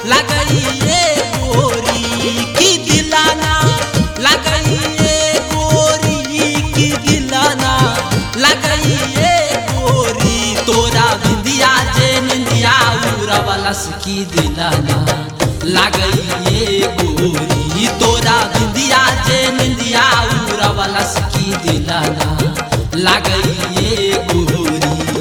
लगाइए गोरी की दिलाना लगाइए गोरी की दिलाना लगाइए गोरी तोरा बिंदिया जे निंदिया उड़वलस की दिलाना लगाइए गोरी तोरा बिंदिया जे निंदिया उड़वलस की दिलाना लगाइए गोरी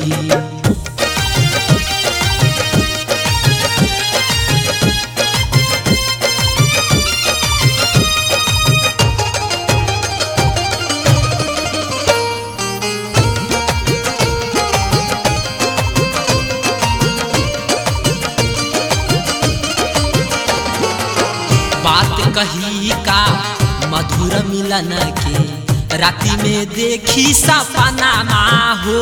बात कही का मधुर मिलन के राति में देखी सपना हो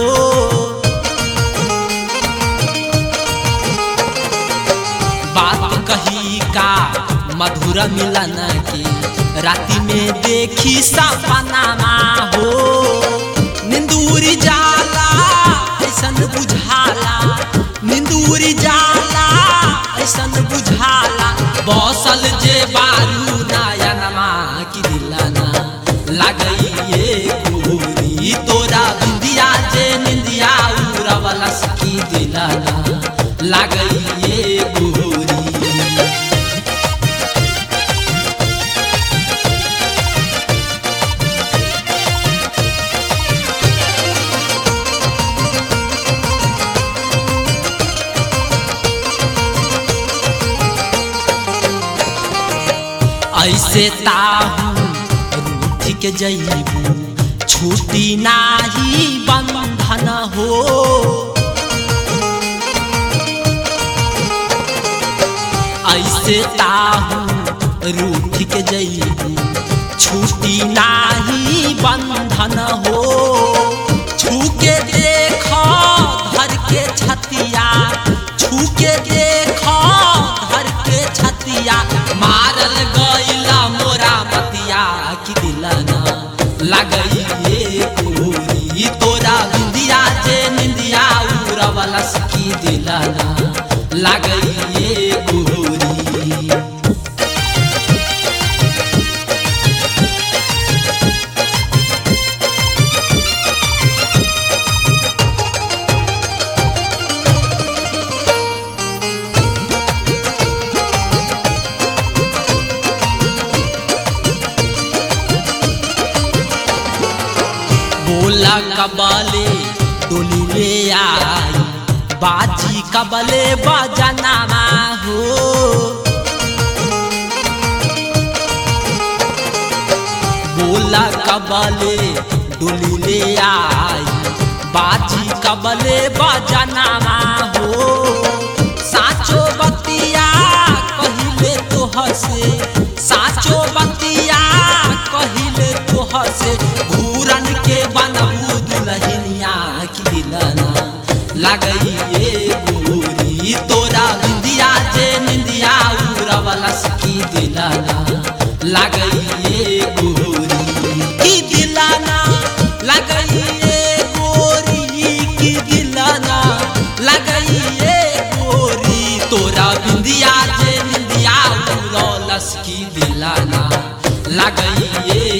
बात कही का मधुर मिलन के राति में देखी सपना हो निंदूरी जाला ऐसन बुझाला निंदूरी जाला ऐसन बुझाला बौसल जे बारू नयनमा की दिलाना लगइए गोरी तोरा बिंदिया जे निंदिया उड़वलस की दिलाना लगइए गोरी ऐसे ताहू रूठ के जईबू छूटी नाही बंधन हो ऐसे ताहू रूठ के जईबू छूटी नाही बंधन हो छू के देख घर के छतिया छू के देख घर के छतिया मारल गईला मोरा मतिया की दिलाना लगइए गोरी तोरा बिंदिया जे निंदिया उड़वलस की दिलाना लगइए गोरी बोला कबले डोली ले आई बाजी कबले बजनामा हो बोला कबले डोली ले आई बाजी कबले बजनामा हो साचो बतिया कहिले तो हसे साचो बतिया कहिले तो हसे घूरन के बनबू दुलहिनिया की दिलना लगइए गोरी तोरा बिंदिया जे निंदिया उड़वलस की दिलना लगइए गोरी की दिलना लगइए गोरी की दिलना लगइए गोरी तोरा बिंदिया जे निंदिया उड़वलस की दिलना लगइए